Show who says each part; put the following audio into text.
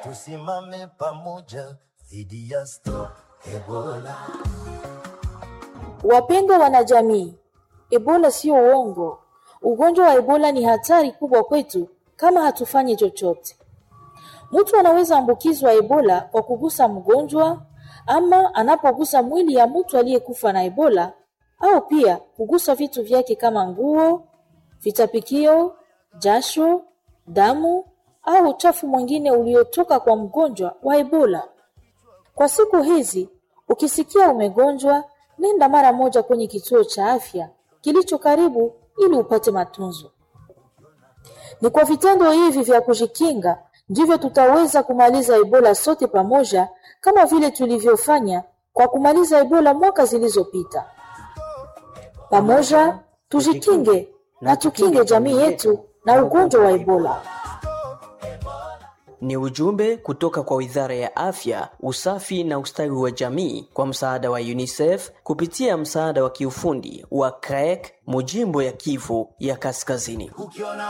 Speaker 1: tusimame pamoja dhidi ya Stop Ebola.
Speaker 2: Wapendwa wanajamii, Ebola sio uongo. Ugonjwa wa Ebola ni hatari kubwa kwetu kama hatufanyi chochote. Mtu anaweza ambukizwa Ebola kwa kugusa mgonjwa ama anapogusa mwili ya mtu aliyekufa na Ebola au pia kugusa vitu vyake kama nguo, vitapikio, jasho, damu au uchafu mwingine uliotoka kwa mgonjwa wa Ebola. Kwa siku hizi, ukisikia umegonjwa, nenda mara moja kwenye kituo cha afya kilicho karibu ili upate matunzo. Ni kwa vitendo hivi vya kujikinga ndivyo tutaweza kumaliza Ebola sote pamoja, kama vile tulivyofanya kwa kumaliza Ebola mwaka zilizopita. Pamoja tujikinge na tukinge jamii yetu na ugonjwa wa Ebola.
Speaker 3: Ni ujumbe kutoka kwa Wizara ya Afya, Usafi na Ustawi wa Jamii kwa msaada wa UNICEF kupitia msaada wa kiufundi wa CREC Mujimbo ya Kivu ya Kaskazini.